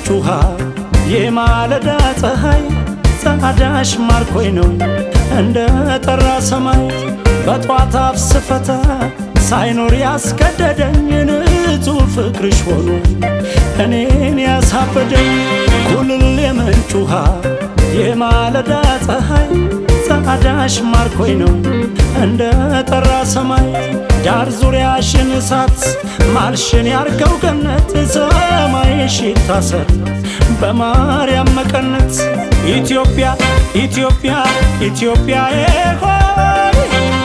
የምንጭ ውሃ የማለዳ ፀሐይ ጸዳሽ ማርኮኝ ነው እንደ ጠራ ሰማይ በጧት አፍ ስፈታ ሳይኖር ያስገደደኝ ንጹሕ ፍቅርሽ ሆኖ እኔን ያሳበደኝ ኩልል የምንጭ ውሃ የማለዳ ፀሐይ ጸዳሽ ማርኮኝ ነው እንደ ጠራ ሰማይ ዳር ዙሪያሽን እሳት ማልሽን ያርገው ገነት ሰማይሽ ይታሰር በማርያም መቀነት ኢትዮጵያ ኢትዮጵያ ኢትዮጵያ ሆይ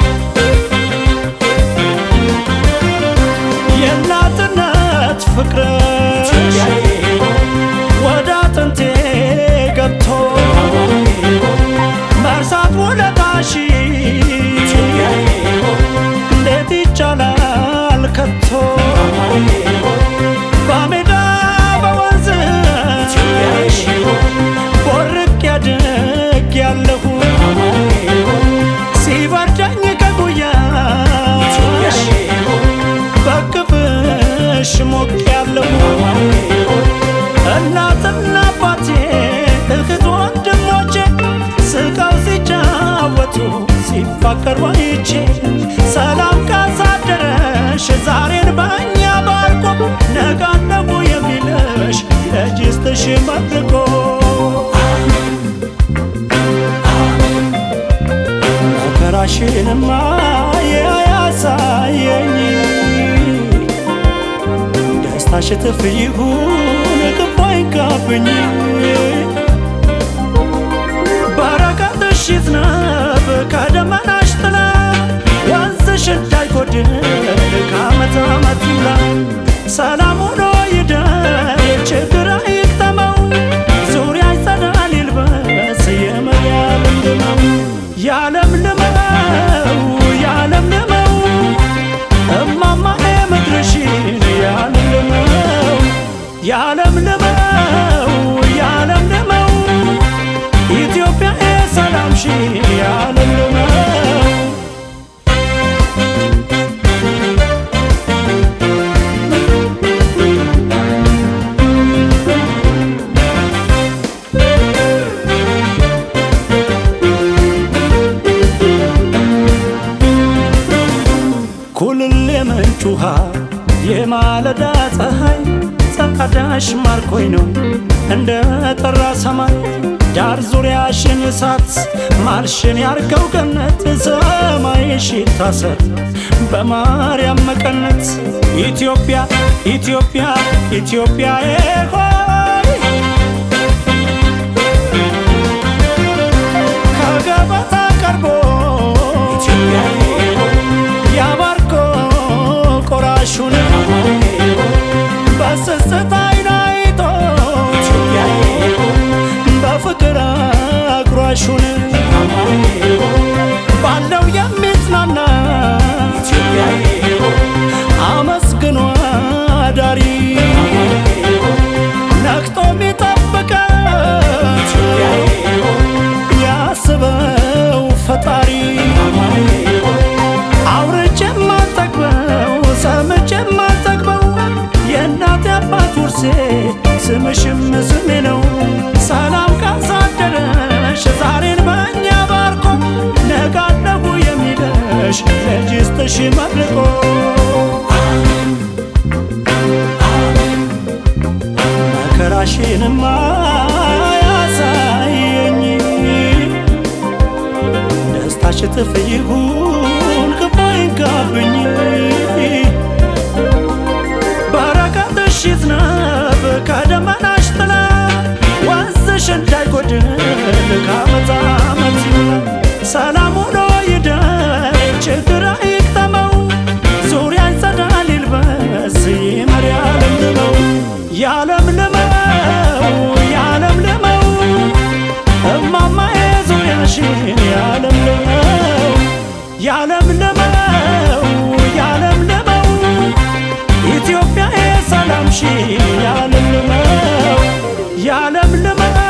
የእናትነት ፍቅርሽ ወደ አጥንቴ ገብቶ መርሳት ውለታሽ እንዴት ይቻላል ከቶ በሜዳ በወንዝሽ ቦርቅ ያድግ ያለሁ ሲበርደኝ ከጉያሽ በቅፍሽ ሞቅ ያለሁ እናትና አባቴ እህት ወንድሞቼ ስቀው ሲጫወቱ ሲፋቀሩ አይቼ ሰላም ካሳደረሽ ዛሬን በእኛ ባርኮ ነጋነጉ የሚልሽ ለጅስትሽ መድርጎ መከራሽንማ ያሳየኝ ደስታሽ እጥፍ ይሁን ክፉ አይንካብኝ በረከትሽ ይዝነብ ከደመናሽ ጥላ ወንዝሽ እንዳይጎድል ከዓመት ዓመት ይሙላ ሰላም ሆኖ ይደር ችግር አይግጠመው ዙሪያ ይጸዳል ይልበስ የመርያም ልመው ያለምልመው ያለምልመው እማማ ምድርሽን ያለምልመው ያለምልመው ያለምልመው ኢትዮጵያ ሰላምሽን ያለምልመው ኩልል የምንጭ ውሃ የማለዳ ፀሐይ ጸዳሽ ማርኮኝ ነው እንደ ጠራ ሰማይ ዳር ዙሪያሽን እሳት ማልሽን ያርገው ገነት ሰማይሽ ይታሰር በማርያም መቀነት ኢትዮጵያ ኢትዮጵያ ኢትዮጵያ ሆይ ከገበታ ቀርቦ ያባርኮ ቆራሹን በስስት አይን አይቶ በፍቅር አጉራሹን ባለው የሚጽናና አመስግኖ አዳሪ ነቅቶ የሚጠብቀው ያስበው ፈጣሪ አውርቼ የማልጠግበው ሰምቼ የማልጠግበው የእናት አባት ውርሴ ስምሽም ስሜ ነው። ሰላም ካሳደረሽ ዛሬን በእኛ ባርኮ ነጋነጉ የሚለሽ ለጅስትሽ መድርቆ መከራሽንማ ያሳየኝ ደስታሽ እጥፍ ይሁን ክፉ አይንካብኝ በረከትሽ ይዝነብ ከደመናሽ ጥላ ወንዝሽ እንዳይጎድል ከዓመት ዓመት ይሙላ ሰላም ሆኖ ይደር ችግር አይግጠመው ዙሪያ ይጸዳል ይልበስ ይመር ያለምልመው ያለምልመው ያለምልመው እማማ ዙሪያሽን ያለምልመው ያለምልመው ያለምልመው ኢትዮጵያ ሰላምሽን ያለምልመው ያለምልመው